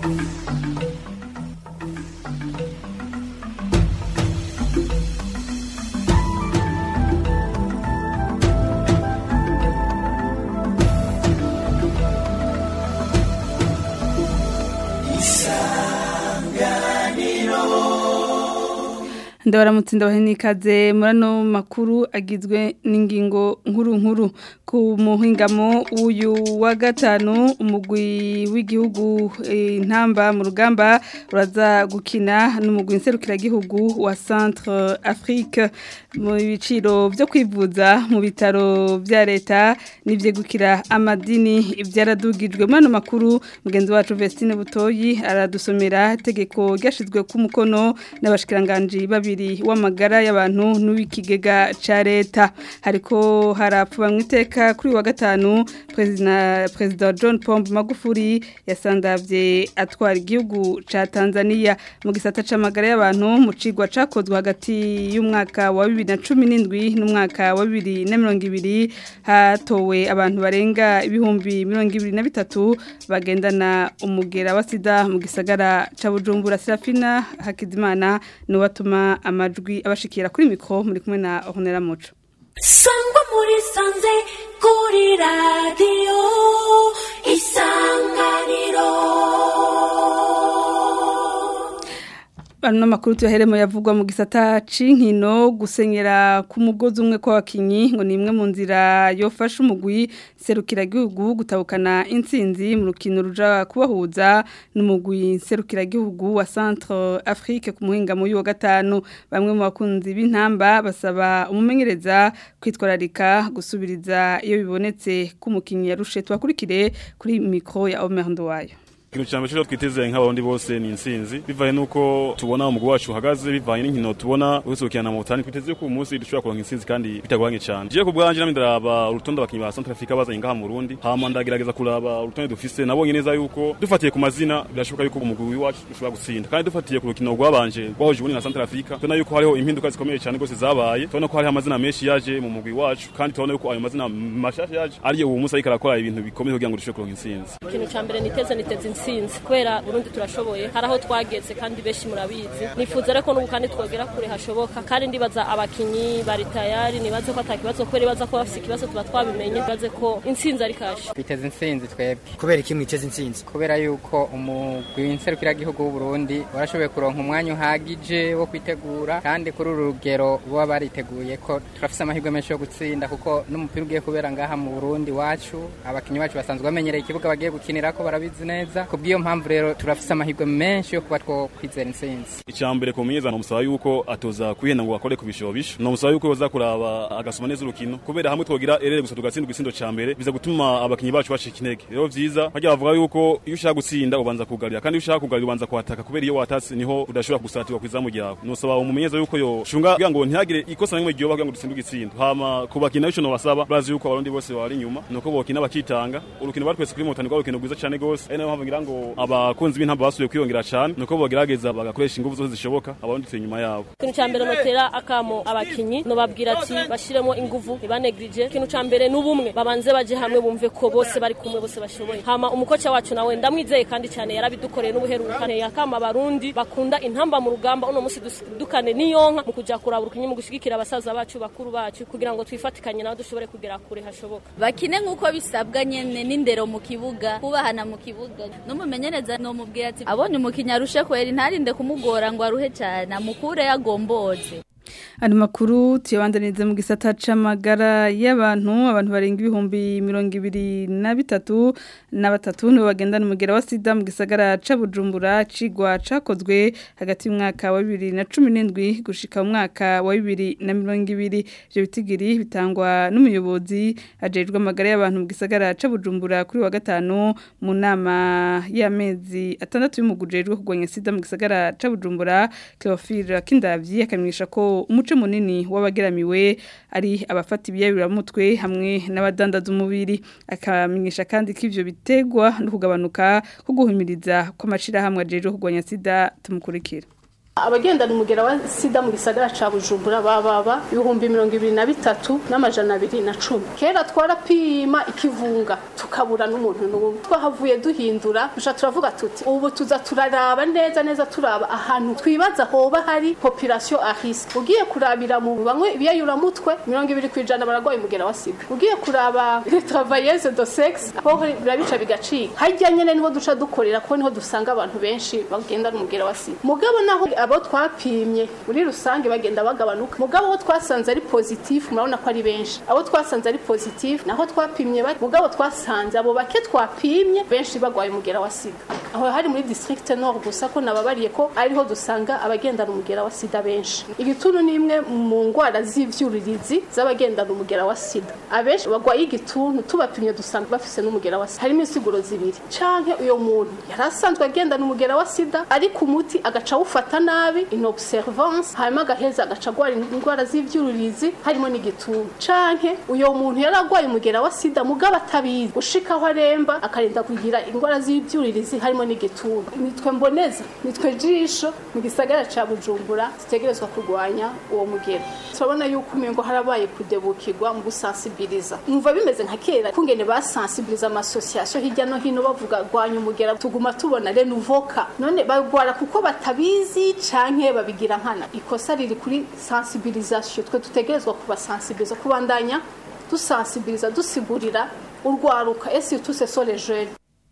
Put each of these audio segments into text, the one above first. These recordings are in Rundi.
ndabaramutse ndabahe n'ikaze muri ano makuru agizwe n'ingingo nkuru nkuru ku muhingamo w'uyu wa gatanu umugwi w'igihugu intamba mu rugamba uraza gukina n'umugwi nserukiragihugu wa centre afrique mu biciro byo kwivuza mu bitaro bya leta n'ibyo gukira amadini byaradugijwe muri ano makuru mugenzi wacu vestine butoyi aradusomera itegeko ryashyizwe ku mukono n'abashikiranganji babiri w'amagara y'abantu n'uw'ikigega cya leta hariko harapfa mu iteka kuri wa gatanu perezida john pombe magufuri yasandabye atwara igihugu cya tanzania mu gisata cy'amagara y'abantu mu cigwa cyakozwe hagati y'umwaka wa bibiri na cumi n'indwi n'umwaka wa bibiri na mirongo ibiri hatowe abantu barenga ibihumbi mirongo ibiri na bitatu bagendana umugera wa sida mu gisagara cya bujumbura serafina hakizimana niwatuma amajwi abashikira kuri mikoro muri kumwe na honera muco sangwa muri sanze kuri radiyo isanganiro Ano makuru tuyaheremo yavugwa mu gisata c'inkino gusenyera ku mugozi umwe kw'abakinyi ngo ni imwe mu nzira yofasha umugwi serukira gihugu gutabukana intsinzi mu rukino ruja kubahuza n'umugwi serukira gihugu wa Centre Afrique ku muhinga mu wa gatanu bamwe mu bakunzi b'intamba basaba umumenyereza kwitwararika gusubiriza iyo bibonetse ku mukinyi yarushe twakurikire kuri micro ya Omer Ndwayo ikintu cyambere cyo twiteze nk'abarundi bose ni intsinzi bivaye nuko tubona umugwi wacu uhagaze bivaye n'inkino tubona urusukirana mu butani twiteze ko uyu munsi dushobora kuronka intsinzi kandi bitagoranye cyane je ku bwanje namwe ndaraba urutonde abakinyi ba Central Africa bazanye ngaha mu Burundi hama ndagerageza kuraba urutonde dufise nabonye neza yuko dufatiye ku mazina birashoboka yuko umugwi wacu ushobora gutsinda kandi dufatiye ku rukino rwabanje rwahuje ubundi na Central Africa tubona yuko hariho impinduka zikomeye cyane rwose zabaye tubona ko hariho amazina menshi yaje mu mugwi wacu kandi tubona yuko ayo mazina mashasha yaje ariyo uwo munsi ariko arakora ibintu bikomeye kugira ngo dushobore kuronka intsinzi ikintu cya mbere niteze niteze intsinzi kubera Burundi turashoboye hari aho twageze kandi benshi murabizi nifuza reko n'ubu kandi twogera kure hashoboka kandi ndibaza abakinyi bari tayari nibaze ko atakibazo kubera ibaza ko bafite ikibazo tuba twabimenye nibaze ko intsinzi ari kashe twiteze intsinzi twebwe kubera iki mwiteze intsinzi kubera yuko umugwi w'inserukiragihugu w'u Burundi warashoboye kuronka umwanya uhagije wo kwitegura kandi kuri uru rugero baba bariteguye ko turafise amahirwe menshi yo gutsinda kuko n'umupira ugiye kubera ngaha mu Burundi wacu abakinyi bacu basanzwe bamenyereye ikibuga bagiye gukinirako barabizi neza kubw'iyo mpamvu rero turafise amahirwe menshi yo kuba two kwizera intsinzi icambere ku mumenyeza nomusaba yuko atoza kwihenda ngo akore ku bishobisho nomusaba yuko yoza kuraba agasoma neza urukino kubera hamwe twogira erere gusa tugatsindwa isindo ca mbere biza gutuma abakinyi bacu bashika intege rero vyiza harya bavuga yuko iyo ushaka gutsinda ubanza kugarira kandi iyo ushaka kugarira ubanza kuhataka kubera iyo watatse niho udashobora gusatirwa kwizamu ryawe nosaba umumenyeza yuko yo shunga kugira ngo ntihagire ikosa na rimwe ryoba kugira ngo dutsinde igitsindo hama ku bakinyi naco nobasaba bazi yuko abarundi bose bari inyuma nuko bokina bakitanga urukino bari twese kuri motani rw'urukino rwiza cane gose ari nayo mpamvu ngira ngo abakunzi b'intamba basubiye kwiyongera cyane nuko bagerageza bagakoresha ingufu zose zishoboka abandi turi inyuma yabo ikintu cya mbere notera akamo abakinyi nobabwira ati bashiremo ingufu ntibanegrije ikintu cya mbere n'ubumwe babanze baje hamwe bumve ko bose bari kumwe bose bashoboye hama umukoca wacu nawe ndamwizeye kandi cyane yarabidukoreye n'ubuheruka yakama abarundi bakunda intamba mu rugamba uno munsi dukane niyonka mu kuja kuraba urukinyi mu gushigikira abasaza bacu bakuru bacu kugira ngo twifatikanye nabo dushobore kugera kure hashoboka bakine nk'uko bisabwa nyene n'indero mu kibuga kubahana mu kibuga n'umumenyereza nomubwira ati abonye umukinnyi arushe kwera ntarinde kumugora ngo aruhe cyane amukure yagomboze Ano makuru tuyabandaniriza mu gisata c'amagara y'abantu abantu barenga ibihumbi mirongo ibiri na bitatu na batatu nibo bagendana umugera wa sida mu gisagara ca Bujumbura cigwa cakozwe hagati y'umwaka wa bibiri na cumi n'indwi gushika mu mwaka wa bibiri na mirongo ibiri ivyo bitigiri bitangwa n'umuyobozi ajejwe amagara y'abantu mu gisagara ca Bujumbura kuri wa gatanu mu nama y'amezi atandatu y'umugujejwe kugwanya sida mu gisagara ca Bujumbura Cleophile Kindavyi akamenyesha ko umuco munini w'abageramiwe ari abafata ibiyabiramutwe hamwe n'abadandaza umubiri akamenyesha kandi ko ivyo bitegwa no kugabanuka ko guhumiriza kw'amashirahamwe ajejwe kugwanya sida tumukurikira abagendana umugera wa sida mu gisagara ca bujumbura bababa ibihumbi mirongo ibiri na bitatu n'amajana abiri na cumi kera twarapima ikivunga tukabura n'umuntu n'umwe twahavuye duhindura duca turavuga tuti ubu tuza turaraba neza neza turaba ahantu twibaza hoba hari population a risque ugiye kurabira mu bamwe ibiyayuramutwe mirongo ibiri ku ijana baragwaye umugera wa sida ugiye kuraba les travailleuses de sexe aho birabica bigacika hajya nyene niho duca dukorera kuko niho dusanga abantu benshi bagenda n'umugera wa sida mugabo naho abo twapimye muri rusange bagenda bagabanuka mugabo abo twasanze ari positif murabona ko ari benshi abo twasanze ari positif naho twapimye bake mugabo twasanze abo bake twapimye benshi bagwaye umugera wa sida aho hari muri district nord gusa ko nababariye ko ariho dusanga abagendana umugera wa sida benshi igituntu ni imwe mu ndwara z'ivyuririzi z'abagendana umugera wa sida abenshi bagwaye igituntu tubapimye dusanga bafise n'umugera wa sida harimo insiguro zibiri canke uyo muntu yari asanzwe agendana umugera wa sida ariko umuti agaca awufata nabi inobservance hanyuma agaheza agaca agwara indwara z'ivyuririzi harimo n'igituntu canke uyo muntu yari agwaye umugera wa sida mugabo atabizi gushika aho aremba akarinda kugira indwara z'ivyuririzi harimo n'igituntu nitwe mboneza nitwe jisho mu gisagara ca bujumbura zitegerezwa kurwanya uwo mugera turabona yuko umengo harabaye kudebukirwa mu gusansibiliza numva bimeze nka kera kungene basansibiliza amasosiyasiyo hirya no hino bavuga rwanya umugera tuguma tubona renuvoka none bagwara kuko batabizi canke babigira nkana ikosa riri kuri sensibilisation twe dutegerezwa kubasansibiliza kubandanya dusansibiliza dusigurira urwaruka esi tuse so les jeunes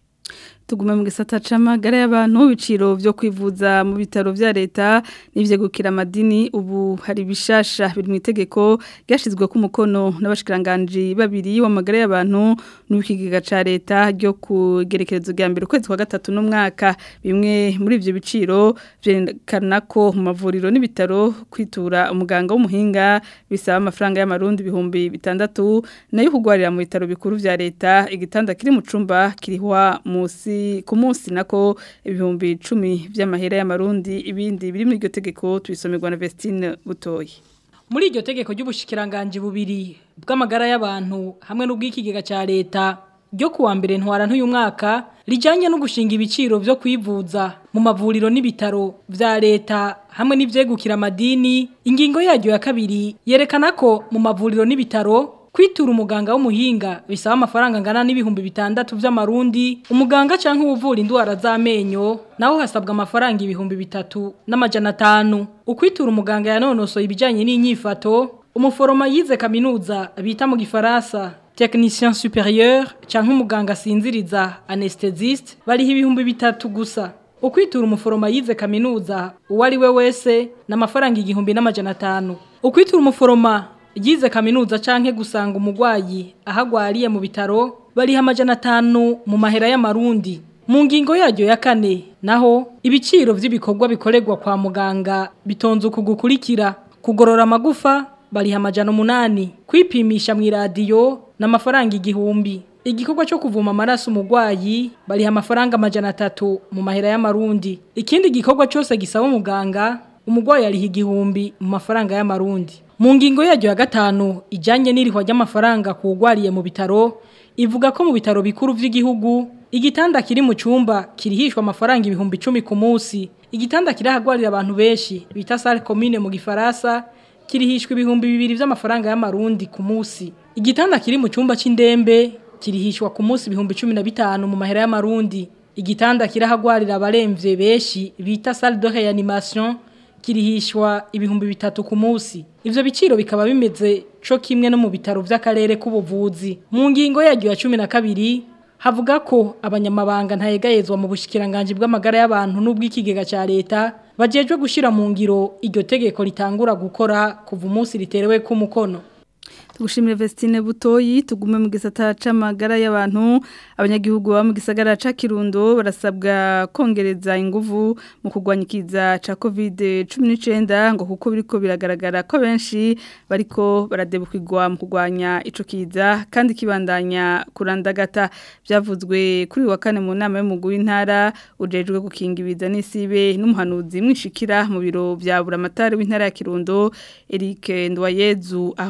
tugume mu gisata c'amagara y'abantu biciro vyo kwivuza mu bitaro vya leta n'ivyo gukira amadini ubu hari bishasha biri mu itegeko ryashizwe ku mukono n'abashikiranganje babiri w'amagara y'abantu n'ubikigega ca leta ryo kugerekerezo rya mbere kwezi kwa gatatu n'umwaka bimwe muri ivyo biciro vyerekana ko mu mavuriro n'ibitaro kwitura umuganga w'umuhinga bisaba amafaranga y'amarundi ibihumbi bitandatu nayo kugwarira mu bitaro bikuru vya leta igitanda kiri mu cumba kirihwa musi ku munsi nako ibihumbi icumi by'amahera y'amarundi ibindi biri muri iryo tegeko tubisomerwa na Vestine Butoyi muri iryo tegeko ry'ubushikiranganje bubiri bw'amagara y'abantu hamwe n'ubw'ikigega cya leta ryo kuwa mbere ntwara ntuyu mwaka rijanye no gushinga ibiciro byo kwivuza mu mavuriro n'ibitaro vya leta hamwe n'ivyegukira amadini ingingo yaryo ya kabiri yerekana ko mu mavuriro n'ibitaro kwitura umuganga w'umuhinga bisaba amafaranga angana n'ibihumbi bitandatu vy'amarundi umuganga canke uvura indwara z'amenyo naho hasabwa amafaranga ibihumbi bitatu n'amajana atanu ukwitura umuganga yanonosoye ibijanye n'inyifato umuforoma yize kaminuza bita mu gifaransa technicien supérieur canke umuganga asinziriza anesthésiste bariho ibihumbi bitatu gusa ukwitura umuforoma yize kaminuza uwo ari we wese n'amafaranga igihumbi n'amajana atanu ukwitura umuforoma yize kaminuza canke gusanga umugwayi ahagwariye mu bitaro bariha amajana atanu mu mahera y'amarundi mu ngingo yaryo ya kane naho ibiciro vy'ibikorwa bikorerwa kwa muganga bitonze uku gukurikira kugorora amagufa bariha amajana umunani kwipimisha mu iradiyo n'amafaranga igihumbi igikorwa cyo kuvuma amaraso umugwayi bariha amafaranga amajana atatu mu mahera y'amarundi ikindi gikorwa cyose gisaba umuganga umugwayi ariha igihumbi mu mafaranga y'amarundi mu ngingo yaryo ya gatanu ijyanye n'irihwa ry'amafaranga kugwariye mu bitaro ivuga ko mu bitaro bikuru by'igihugu igitanda kiri mu cyumba kirihishwa amafaranga ibihumbi icumi ku munsi igitanda kirahagwarira abantu benshi bita sale commune mu gifaransa kirihishwa ibihumbi bibiri by'amafaranga y'amarundi ku munsi igitanda kiri mu cyumba cy'indembe kirihishwa ku munsi ibihumbi cumi na bitanu mu mahera y'amarundi igitanda kirahagwarira abaremvye benshi bita salle de réanimation kirihishwa ibihumbi bitatu ku munsi ivyo biciro bikaba bimeze co kimwe no mu bitaro vy'akarere k'ubuvuzi mu ngingo yaryo ya cumi na kabiri havuga ko abanyamabanga ntayegayezwa mu bushikiranganje bw'amagara y'abantu n'ubw'ikigega ca leta bajejwe gushira mu ngiro iryo tegeko ritangura gukora kuva umunsi riterewe ku mukono tugushimire Vestine Butoyi tugume mu gisata c'amagara y'abantu abanyagihugu ba mu gisagara ca Kirundo barasabwa kongereza inguvu mu kugwanyikiza ca COVID-19 ngo kuko biriko biragaragara ko benshi bariko baradebukirwa mu kugwanya ico kiza kandi kibandanya kurandagata byavuzwe kuri wa kane mu nama y'umugwi w'intara ujejwe gukinga ibiza n'isibe n'umuhanuzi mwishikira mu biro bya Buramatari w'intara ya Kirundo Eric Ndwayezu aho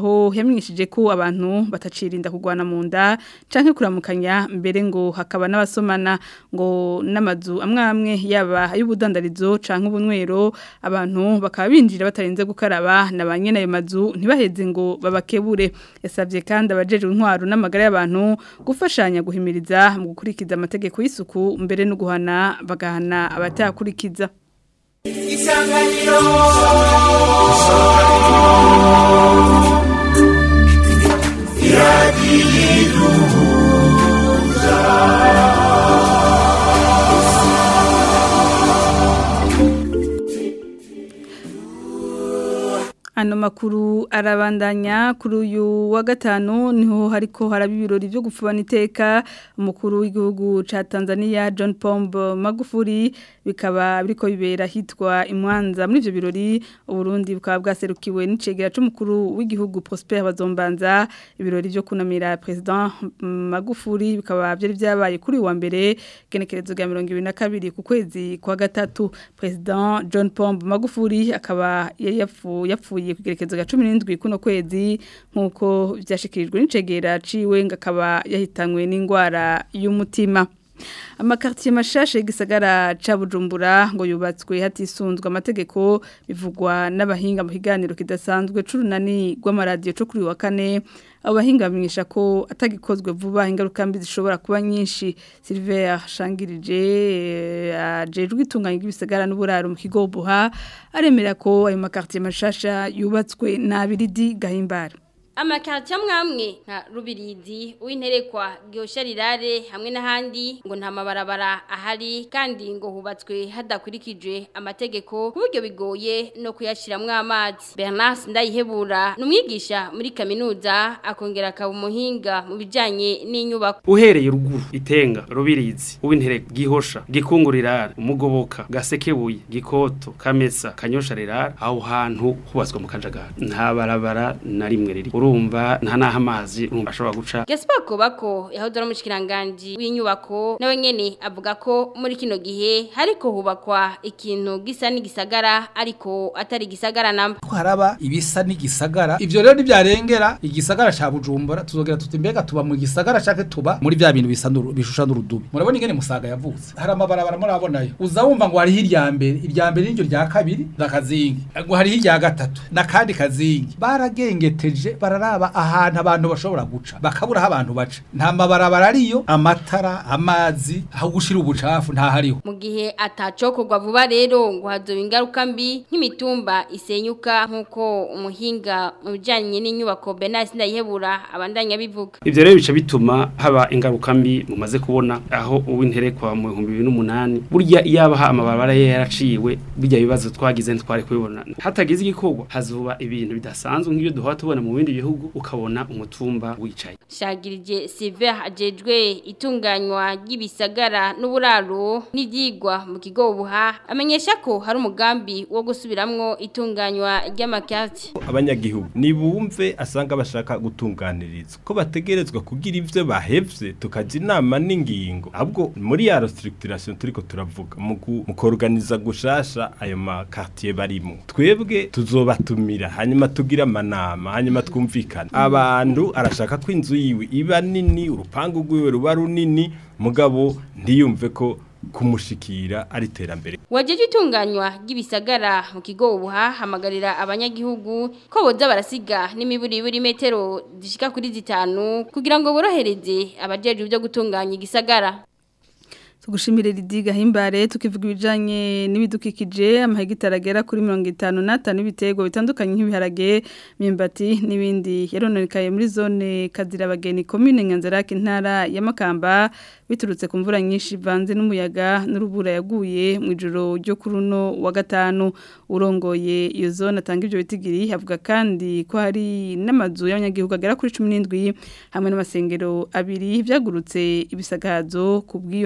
yamenyesheje ko abantu batacirinda kugwana mu nda canke kuramukanya mbere ngo hakaba n'abasomana ngo n'amazu amwe amwe yaba ay'ubudandarizo canke ubunywero abantu bakaba binjira batarinze gukaraba na ba nyene ayo mazu ntibaheze ngo babakebure yasabye kandi abajeje intwaro n'amagara y'abantu gufashanya guhimiriza mu gukurikiza amategeko y'isuku mbere no guhana bagahana abatakurikiza Isanganiro Ano makuru arabandanya kuri uyu wa gatanu niho hariko haraba ibirori byo gufubana iteka umukuru w'igihugu ca Tanzania John Pombe Magufuli bikaba biriko bibera hitwa imwanza muri ivyo birori uburundi bukaba bwaserukiwe n'icegera c'umukuru w'igihugu Prosper Bazombanza ibirori byo kunamira president Magufuli bikaba byari byabaye kuri wa mbere genekerezo rya 2022 ku kwezi kwa gatatu president John Pombe Magufuli akaba yari yapfuye yapfuye kugerekezo ga 17 kuno kwezi nkuko byashikirijwe n'icegera ciwe ngakaba yahitanywe n'ingwara y'umutima amakartier mashashe gisagara ca Bujumbura ngo yubatswe hatisunzwe amategeko bivugwa n'abahinga mu higaniro kidasanzwe c'urunani rw'amaradiyo co kuri wa kane abo bahinga bamenyesha ko atagikozwe vuba ingaruka mbi zishobora kuba nyinshi Silver Shangirije ajejwe itunganya ry'ibisagara n'uburaro mu kigo buha aremera ko ayo makartier mashasha yubatswe na Biridi Gahimbara Amakartier mwamwe nka Rubirizi uwinterekwa Gihosharirare hamwe n'ahandi ngo nta mabarabara ahari kandi ngo hubatswe hadakurikije amategeko kuburyo bigoye no kuyashiramwe amazi Bernard Ndayihebura numwigisha muri kaminuza akongera akaba umuhinga mu bijanye n'inyubako uhereye ruguru itenga Rubirizi uwinterekwa Gihosha Gikungurirare umugoboka Gasekebuye Gikoto Kamesa Kanyosharirare aho hantu hubatswe mu kajagari nta barabara na rimwe riri urumva nta naho amazi urumva ashobora guca Gaspar Kobako yahoze ari umushikiranganje w'inyubako nawe nyene avuga ko muri kino gihe hariko hubakwa ikintu gisa n'igisagara ariko atari gisagara namba haraba ibisa n'igisagara ivyo rero ntibyarengera igisagara ca Bujumbura tuzogera tuti mbega tuba mu gisagara cake tuba muri bya bintu bisa bishusha n'urudubi murabona ingene musaga yavutse hari amabarabara murabonayo uza wumva ngo hari hirya mbere irya mbere n'iryo rya kabiri ndakazingi ngo hari hirya gatatu nakandi kazingi baragengeteje bararaba ahantu abantu bashobora guca bakabura aho abantu baca nta mabarabara ariyo amatara amazi aho gushira ubucafu nta hariho mu gihe atacokorwa vuba rero ngo hazoba ingaruka mbi nk'imitumba isenyuka nk'uko umuhinga mu bijanye n'inyubako Bernard Ndayihebura abandanya bivuga ivyo rero bica bituma haba ingaruka mbi mumaze kubona aho uwinterekwa mu 2008 burya iyabaha amabarabara ye yaraciwe burya bibazo twagize ntware kubibona hatagize igikorwa hazuba ibintu bidasanzwe nk'ibyo duhora tubona mu bindi bihugu ukabona umutumba wicaye Shagirije Silver ajejwe itunganywa ry'ibisagara n'uburaro n'ivyigwa mu kigo buha amenyesha ko hari umugambi wo gusubiramwo itunganywa ry'amakati abanyagihugu nibumve asanga bashaka gutunganirizwa ko bategerezwa kugira ivyo bahevye tukaja inama n'ingingo ahubwo muri ya restructuration turiko turavuga mu kuorganiza gushasha ayo makartier barimo twebwe tuzobatumira hanyuma tugira amanama hanyuma twumvikana abantu arashaka ko inzu yiwe iba nini urupangu rwiwe ruba runini mugabo ntiyumve ko kumushikira ari terambere wajeje itunganywa ry'ibisagara mu kigo ubuha hamagarira abanyagihugu ko boza barasiga n'imiburi buri metero zishika kuri zitanu kugira ngo borohereze abajeje byo gutunganya igisagara tugushimire Lidiga himbare tukivuga ibijanye n'ibidukikije amahegitara agera kuri 55 n'ibitego bitandukanye nk'ibiharage myumbati n'ibindi yarononekaye muri zone kazirabageni commune Nyanzarake intara ya Makamba biturutse ku mvura nyinshi vanze n'umuyaga n'urubura yaguye mu ijoro ryo kuruno wa gatanu urongoye iyo zone atanga ibyo bitigiri avuga kandi ko hari n'amazu y'abanyagihugu agera kuri 17 hamwe n'amasengero abiri byagurutse ibisagazo ku bw'iyo mvura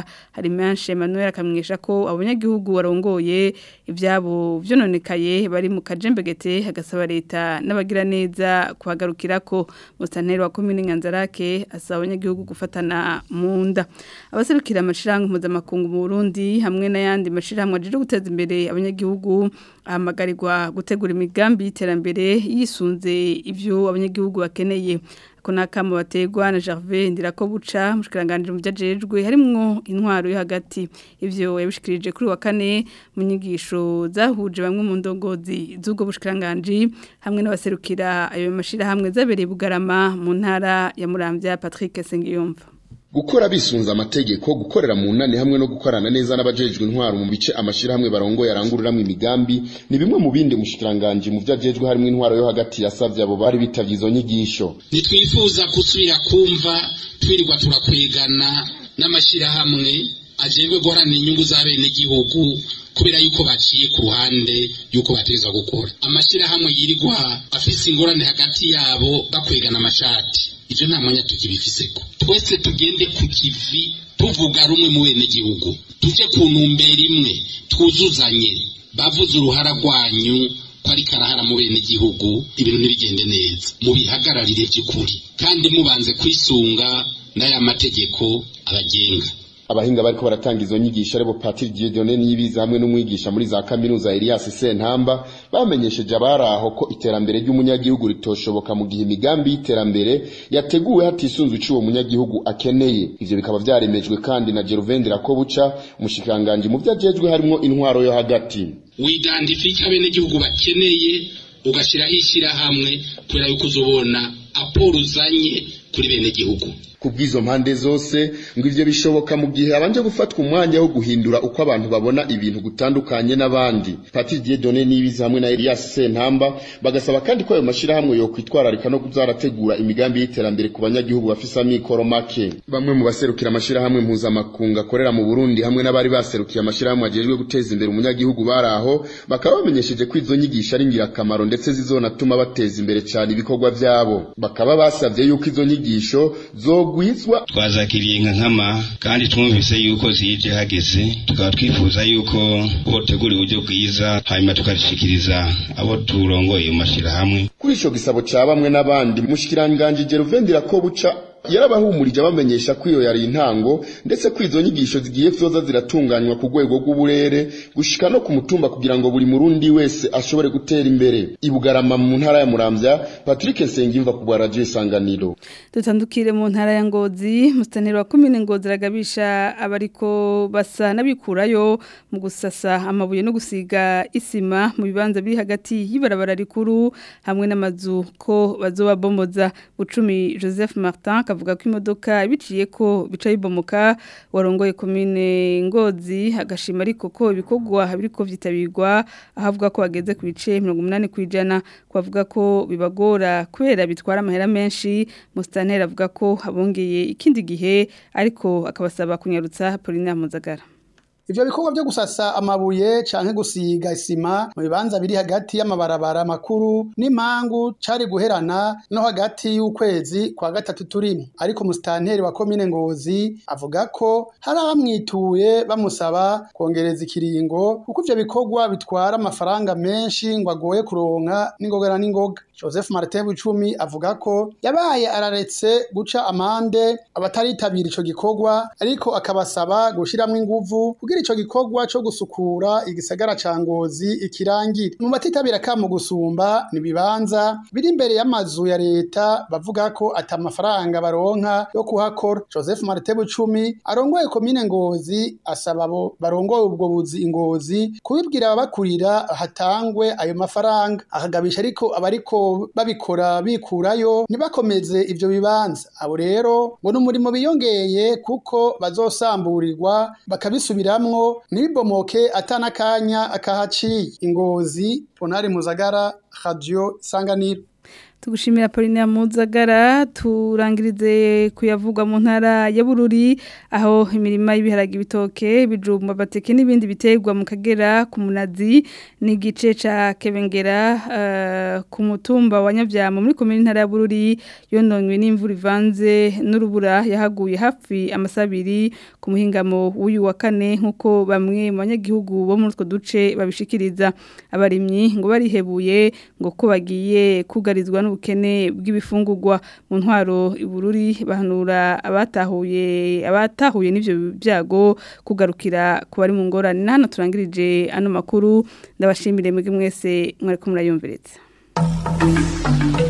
hari menshi Emmanuel akamwisha ko abanyagihugu warongoye ibyabo vyononekaye bari mu kajembegete hagasaba leta n'abagira neza kuhagarukira ko musanteri wa komine Nyanzarake asaba abanyagihugu gufatana mu nda abaserukira amashirahamwe mpuzamakungu mu Burundi hamwe n'ayandi mashirahamwe aje guteza imbere abanyagihugu ahamagarirwa gutegura imigambi y'iterambere yisunze ivyo abanyagihugu bakeneye ko nakamo bategwa na Gervais Ndirakobuca mushikiranganje mu byajejwe harimwo intwaro yo hagati ivyo yabishikirije kuri wa kane mu nyigisho zahuje bamwe mu ndongozi z'ubwo bushikiranganje hamwe n'abaserukira ayo mashira hamwe zabereye bugarama mu ntara ya Muramvya Patrick Sengiyumva gukora bisunza amategeko gukorera mu nani hamwe no gukorana neza n'abajejwe intwaro mu bice amashirahamwe barongoye arangururamwe imigambi ni bimwe mu bindi mushikiranganje mu vyajejwe harimo intwaro yo hagati yasavye abo bari bitavye izo nyigisho nitwifuza gusubira kumva twirirwa turakwegana n'amashirahamwe ajejwe guharanira inyungu z'abenegihugu kubera yuko baciye ku ruhande yuko bategerezwa gukora amashirahamwe yirirwa afise ingorane hagati yabo bakwegana amashati ivyo nta mwanya tukibifiseko twese tugende ku kivi tuvuga rumwe mu benegihugu tuje ku ntumbero imwe twuzuzanye bavuze uruhara rwanyu ko ari karahara mu benegihugu ibintu ntibigende neza mubihagararire by'ukuri kandi mubanze kwisunga n'aya mategeko abagenga abahinga bariko baratanga izo nyigisho aribo Patrick Dieudonné Niyibizi hamwe n'umwigisha muri za kaminuza Elias Sentamba bamenyesheje abaraho ko iterambere ry'umunyagihugu ritoshoboka mu gihe imigambi y'iterambere yateguwe hatisunzwe ico uwo munyagihugu akeneye ivyo bikaba vyaremejwe kandi na Geruvendera ko buca umushikanganje mu vyajejwe harimo intwaro yo hagati widandifika abenegihugu bakeneye ugashiraho ishirahamwe kubera yuko uzobona aporo uzanye kuri benegihugu kubwizo mpande zose ngo ivyo bishoboka mu gihe abanje gufatwa umwanya wo guhindura uko abantu babona ibintu gutandukanye n'abandi Patrick Dieudonné Niyibizi hamwe na Elias Sentamba bagasaba kandi ko ayo mashirahamwe yo kwitwararika no kuzarategura imigambi y'iterambere ku banyagihugu bafise amikoro make bamwe mu baserukira amashirahamwe mpuzamakungu akorera mu Burundi hamwe n'abari baserukiye amashirahamwe ajejwe guteza imbere umunyagihugu baraho bakaba bamenyesheje ko izo nyigisho ari ngirakamaro ndetse zizonatuma bateza imbere cyane ibikorwa vyabo bakaba basavye yuko izo nyigisho zo gwizwa twazakiriye nka nkama kandi twumvise yuko zije hageze tukaba twifuza yuko hotegura uburyo bwiza hanyuma tukarishikiriza abo turongoye mu mashirahamwe kuri ico gisabo ca bamwe n'abandi mushikiranganje Geruvendira ko buca yarabahumurije abamenyesha ko iyo yari intango ndetse ko izo nyigisho zigiye zoza ziratunganywa ku rwego rw'uburere gushika no ku mutumba kugira ngo buri murundi wese ashobore gutera imbere ibugarama mu ntara ya Muramvya Patrick Nsengimva ku radio isanganiro dutandukire mu ntara ya Ngozi mustaniro wa komine Ngozi ragabisha abariko basa nabikurayo mu gusasa amabuye no gusiga isima mu bibanza biri hagati y'ibarabara rikuru hamwe n'amazu ko bazobabomoza bucumi Joseph Martin avuga ko imodoka biciye ko bica bibomoka warongoye komine ngozi agashima ariko ko ibikorwa biriko vyitabirwa ahavuga ko bageze ku bice 80 kwijana kwavuga ko bibagora kubera bitwara amahera menshi mustantera avuga ko abongeye ikindi gihe ariko akabasaba kunyarutsa Polina Muzagara Ivyo bikorwa byo gusasa amabuye canke gusiga isima mu bibanza biri hagati y'amabarabara makuru n'impangu cari guherana no hagati y'ukwezi kwa gatatu turimo ariko mustanteri wa komine Ngozi avuga ko hari abamwituye bamusaba kongereza ikiringo kuko ivyo bikorwa bitwara amafaranga menshi ngo agoye kuronka n'ingogana n'ingoga Joseph Martin Bucumi avuga ko yabaye araretse guca amande abataritabira ico gikorwa ariko akabasaba gushiramwo inguvu kugira ico gikorwa co gusukura igisagara ca Ngozi ikirangire mu batitabira kamo gusumba ni bibanza biri imbere y'amazu ya leta bavuga ko ata amafaranga baronka yo kuhakora Joseph Martin Bucumi arongoye komine Ngozi asaba abo barongoye ubwo buzi ingozi kubibwira ababakurira hatangwe ayo mafaranga akagabisha ariko abariko babikora bikurayo ntibakomeze ivyo bibanza abo rero ngo n'umurimo biyongeye kuko bazosamburirwa bakabisubiramwo ntibibomoke atanakanya akahaciye ingozi ponari muzagara radio isanganiro tugushimira Pauline Muzagara turangirize kuyavugwa mu ntara ya Bururi aho imirima y'ibiharage ibitoke bijumba bateke n'ibindi biterwa mu kagera ku munazi n'igice ca Kebengera uh, ku mutumba wa Nyavyamo muri komine ntara ya Bururi yononywe n'imvura ivanze n'urubura yahaguye hafi amasabiri ku muhingamo w'uyu wa kane nkuko bamwe mu banyagihugu bo muri utwo duce babishikiriza abarimyi ngo barihebuye ngo ko bagiye kugarizwa n'ubukene bw'ibifungurwa mu ntwaro ibururi bahanura abatahuye abatahuye n'ivyo byago kugarukira ku bari mu ngorane hano turangirije ano makuru ndabashimire mwebwe mwese mwari ko murayumviritse